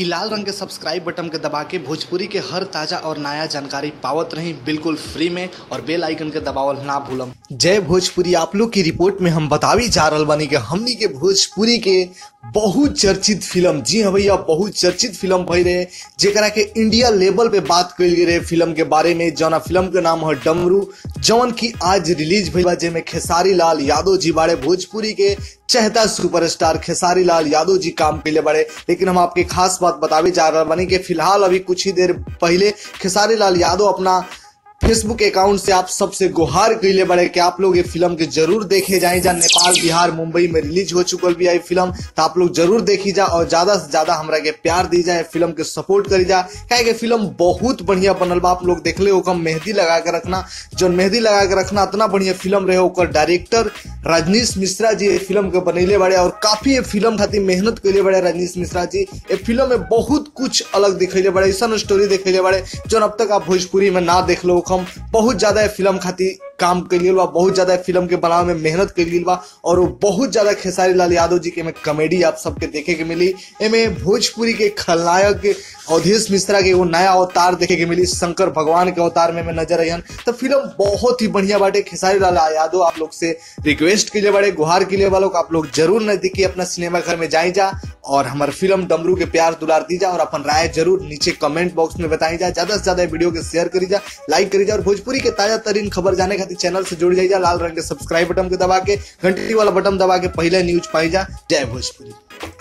इ लाल रंग के सब्सक्राइब बटन के दबा के भोजपुरी के हर ताजा और नया जानकारी पावत रही बिल्कुल फ्री में और बेल आइकन के दबावल ना भूलम जय भोजपुरी आप लोग की रिपोर्ट में हम बतावी जा रहल बानी कि हमनी के भोजपुरी के बहुत चर्चित फिल्म जी हाँ भैया बहुत चर्चित फिल्म भई रहे जेकरा के इंडिया लेवल पे बात कइल गई रहे फिल्म के बारे में जौना फिल्म के नाम है डमरू जौन की आज रिलीज भइल बा जेमे खेसारी लाल यादव जी बारे भोजपुरी के चहता सुपरस्टार खेसारी लाल यादव जी काम के लिए बड़े लेकिन हम आपके खास बात बतावे जा रहे बानी कि फिलहाल अभी कुछ ही देर पहले खेसारी लाल यादव अपना फेसबुक अकाउंट से आप सबसे गुहार कैले बड़े कि आप लोग ये फिल्म के जरूर देखे जाए जा नेपाल बिहार मुंबई में रिलीज हो चुकल भी है फिल्म तो आप लोग जरूर देखी जा और ज्यादा से ज्यादा हमरा के प्यार दी जाए फिल्म के सपोर्ट करी जा क्या कि फिल्म बहुत बढ़िया बनल बा आप लोग देखले हो मेहंदी लगा के रखना जो मेहंदी लगा के रखना इतना बढ़िया फिल्म रहे ओकर डायरेक्टर रजनीश मिश्रा जी ये फिल्म के बनैले बड़े और काफी ये फिल्म खातिर मेहनत कैले बड़े रजनीश मिश्रा जी ये फिल्म में बहुत कुछ अलग दिखैले बड़े ऐसा स्टोरी दिखैले बड़े जो अब तक आप भोजपुरी में ना देख लो हम बहुत ज्यादा फिल्म खातिर काम करिए बा बहुत ज्यादा फिल्म के बनावे में मेहनत करिए बा और वो बहुत ज्यादा खेसारी लाल यादव जी के में कॉमेडी आप सबके देखे के मिली एमे भोजपुरी के खलनायक अवधेश मिश्रा के एगो नया अवतार देखे के मिली शंकर भगवान के अवतार में, में नजर अयन तो फिल्म बहुत ही बढ़िया बाटे खेसारी लाल यादव आप लोग से रिक्वेस्ट के लिए बड़े गुहार के लिए वालों को आप लोग जरूर नजदीकी अपना सिनेमा घर में जाए जा और हमारे फिल्म डमरू के प्यार दुलार दी जा और अपन राय जरूर नीचे कमेंट बॉक्स में बताई जा ज्यादा से ज्यादा वीडियो के शेयर करी जा लाइक करी जा और भोजपुरी के ताजा तरीन खबर जाने खातिर चैनल से जुड़ जाइए लाल रंग के सब्सक्राइब बटन के दबा के घंटी वाला बटन दबा के पहले न्यूज पाई जा जय भोजपुरी